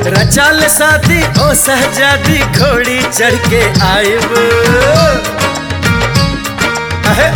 रचाल शादी ओ सहजादी घोड़ी चढ़ के आयब अहे।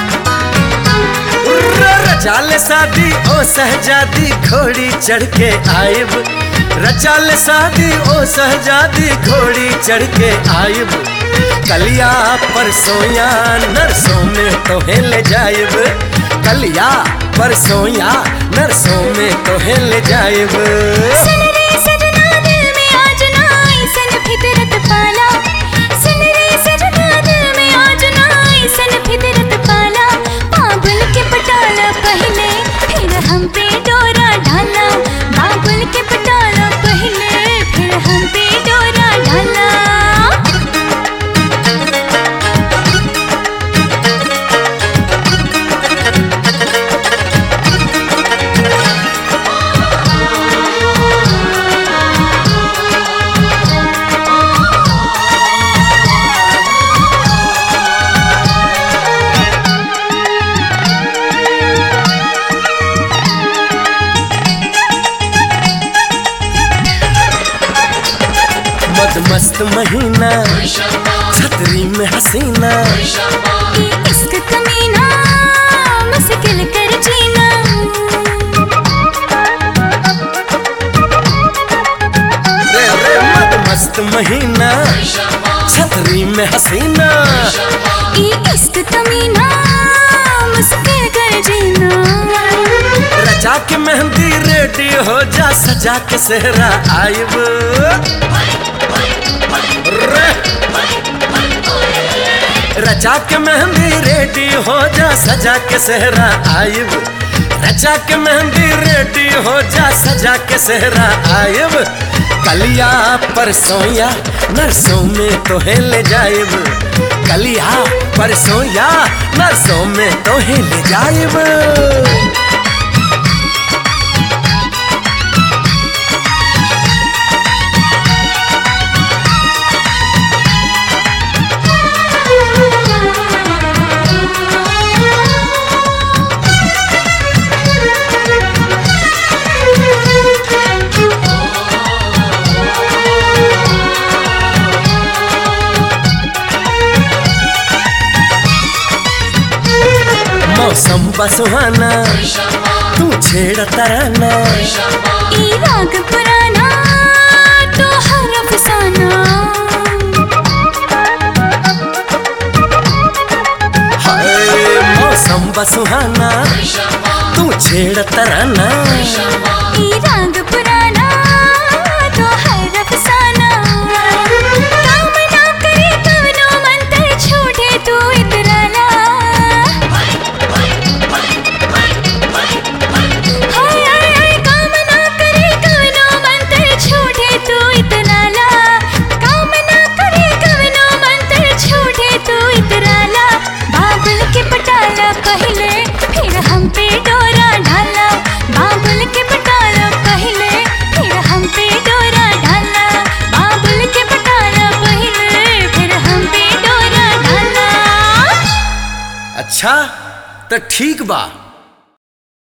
उर्रा रचाल शादी ओ सहजादी घोड़ी चढ़ के आयब रचाल शादी ओ सहजादी घोड़ी चढ़ के आयब कलिया परसोया नरसों में तोहे ले जायब कलिया परसोया नरसों में तोहे ले जायब सुन रे सजना दिल में आज ना ऐसन फितरत पाला सुन रे सजना दिल में आज ना ऐसन फितरत पाला बाबुल के पटाला पहले फिर हम पे डोरा ढाला बाबुल के पटाला पहले फिर हम पे डोरा ढाला मद मस्त महीना छतरी में हसीना ये इश्क कमीना मुश्किल कर जीना रे रे मद मस्त महीना छतरी में हसीना ये इश्क कमीना मुश्किल कर जीना रचा के मेहंदी रेडी हो जा सजा के सेहरा आयब रे रचा के मेहंदी रेडी हो जा सजा के सेहरा आयब रचा के मेहंदी रेडी हो जा सजा के सेहरा आयब कलिया परसोया नरसों में तोहे ले जायब कलिया परसोया नरसों में तोहे ले जायब मौसम बसुहाना तू छेड़ तराना ये राग पुराना तो हर अफसाना हाय मौसम बसुहाना तू छेड़ तराना ये राग पुराना तो हर अफसाना काम ना करे कवनो मंत्र छोड़े तू इतराला हाय हाय हाय काम ना करे कवनो मंत्र छोड़े तू इतराला काम ना करे कवनो मंत्र छोड़े तू इतराला बाबुल के पटाला पहले फिर हम पे डोरा ढाला बाबुल के पटाला पहले फिर हम पे डोरा ढाला बाबुल के पटाला पहले फिर हम पे डोरा ढाला अच्छा तो ठीक बा